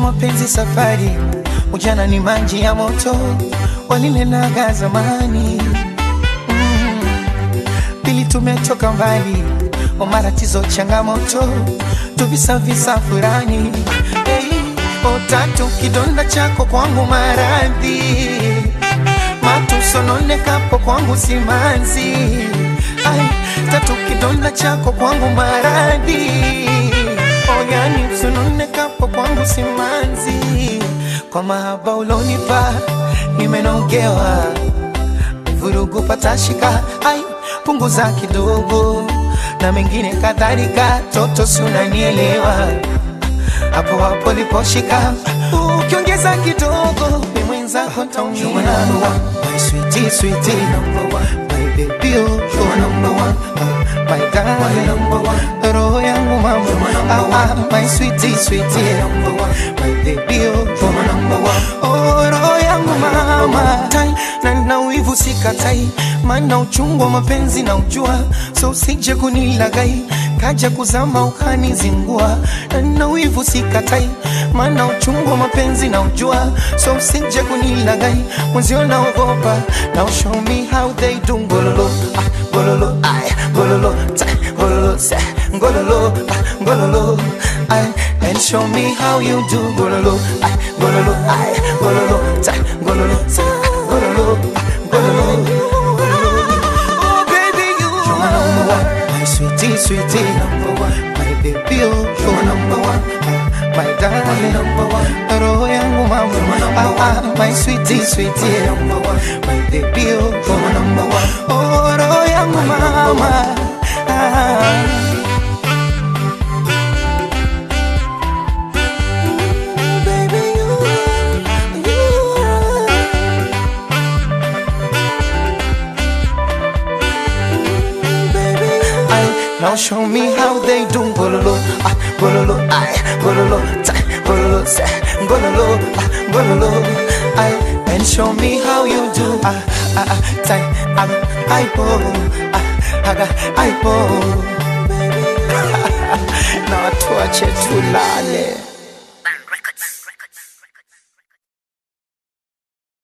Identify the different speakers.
Speaker 1: mapenzi safari, ujana ni maji ya moto, walinenaga zamani mm. Pili tumetoka mbali, o matatizo changamoto, tuvisavisa furani hey. O tatu kidonda chako kwangu maradhi, matusononekapo kwangu simanzi Ai, tatu kidonda chako kwangu maradhi oyani msunonekapo kwangu simanzi kwa mahaba ulonipa nimenogewa vurugu patashika ai punguza kidogo na mengine kadhalika toto sunanielewa hapo hapo liposhika ukiongeza kidogo ni mwenzako taumia my sweetie sweetie number one my baby oh you're number one uh, my darling number one roho yangu mama ah, ah, my sweetie sweetie number one my baby oh you're number one oh roho yangu mama tai na na wivu sikatai maana uchungu wa mapenzi na ujua so usije kunilagai kaja kuzama ukanizingua na na wivu sikatai maana uchungu wa mapenzi na ujua so usije kunilagai mwenzio naogopa now show me how they do ngololo ah, ngololo ay ngololo tai ngololo se ngololo ah, ngololo ay and show me how you do ngololo ay ngololo ay ngololo tai ngololo se ngololo ah, ngololo Oh baby you are number one my sweetie sweetie number one my baby oh you're number one my darling number one roho yangu mama ah, ah, my sweetie sweetie number one my baby oh you're number one oh roho yangu mama ah. Baby, you, you are Ay, now show me how they do bololo, ah, bololo, ay, bololo, tay, bololo, se, bololo, ah, bololo, ay, and show me how you do, ah, ah, ah, tay, ah, ay, bo, ah, aga, ay, bo, baby, na watu wache tulale.